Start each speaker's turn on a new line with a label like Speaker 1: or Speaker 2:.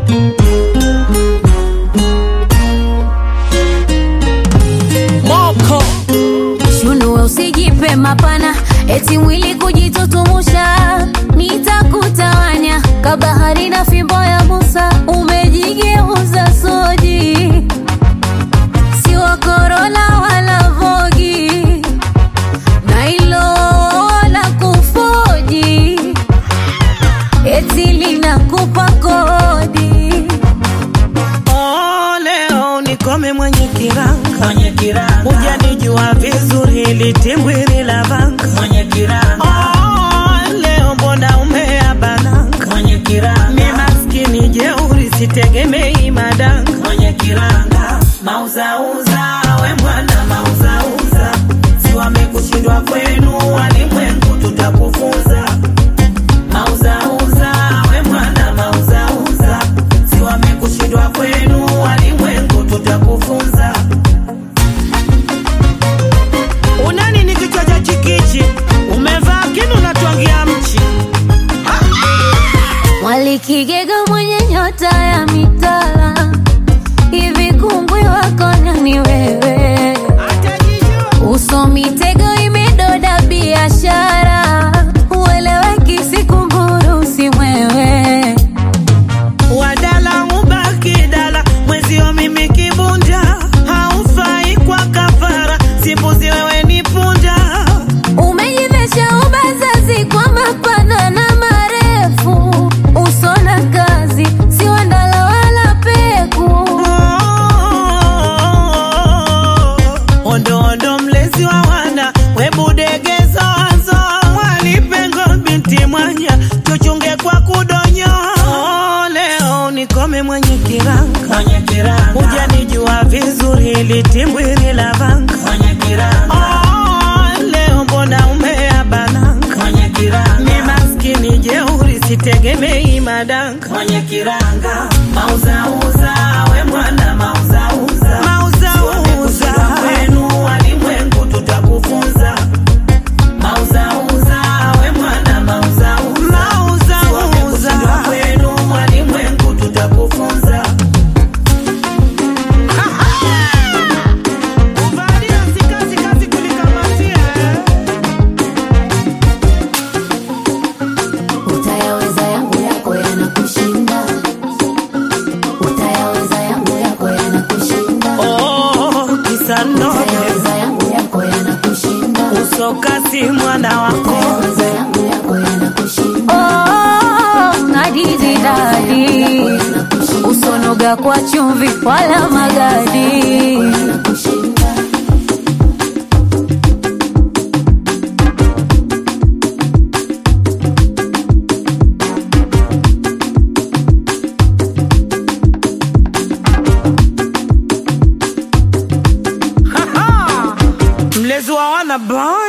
Speaker 1: Moko
Speaker 2: Shunue usijipe mapana, eti mwili kujitutumusha, nitakutawanya kabahari na fimbo ya Musa, umejigeuza soji, si wa korona wala vogi, na ilo la kufoji, eti linakupa kodi.
Speaker 1: oh, leo nikome mwenye kiranga
Speaker 3: mwenye kiranga
Speaker 1: hujanijua vizuri litimbwiri la vanga
Speaker 3: mwenye kiranga
Speaker 1: oh, leo mbona umeabananga
Speaker 3: mwenye kiranga
Speaker 1: mi maskini jeuri sitegemei madanga
Speaker 3: mwenye kiranga mauzauza we mwana mauzauza si wamekushindwa kwenu walimwengu tutakufunza mauzauza we mwana mauzauza si wamekushindwa kwenu walimwengu tutakufunza
Speaker 1: unani ni kichwa cha chikichi umevaa kinu natwangia mchi
Speaker 2: Mwalikigega mwenye nyota ya mitala, hivi kungwi wako nani wewe? Uso mitego imedoda biashara, ueleweki sikumburu si mwewe.
Speaker 1: wadala ubaki dala mwezio mimi kibunda haufai kwa kafara simbuzi wewe ni punda
Speaker 2: Umejivesha ubazazi kwa mapana na marefu, uso na kazi si wandala wala peku.
Speaker 1: ondo ondo mlezi wa wana webudegezo wazo mwalipengo binti mwanya tuchunge kwa kudonyo Oh, leo nikome mwenye kiranga
Speaker 3: mwenye kiranga
Speaker 1: hujanijua vizuri litimbwiri la vanga
Speaker 3: mwenye kiranga
Speaker 1: Oh, leo mbona umeabananga
Speaker 3: mwenye kiranga
Speaker 1: mi maskini jeuri sitegemei madanga
Speaker 3: mwenye kiranga mauzauza we mwana mauzauza
Speaker 1: mauzauza
Speaker 3: kwenu walimwengu tutakufunza mauzauza we mwana mauzauza
Speaker 1: mauzauza
Speaker 3: kwenu walimwengu tutakufunza
Speaker 1: kuvalia si kazi kazi kulikamatia
Speaker 2: Utayaweza yangu yako yanakushinda, utayaweza yangu yako yanakushinda,
Speaker 1: oh, kisanoge
Speaker 2: utayaweza yangu yako yanakushinda,
Speaker 1: usokasi mwana wako
Speaker 2: utayaweza yangu yako yanakushinda. Oh, ngadizi dadi, usonoga kwa chumvi wala magadi.
Speaker 1: mlezi wa wana boy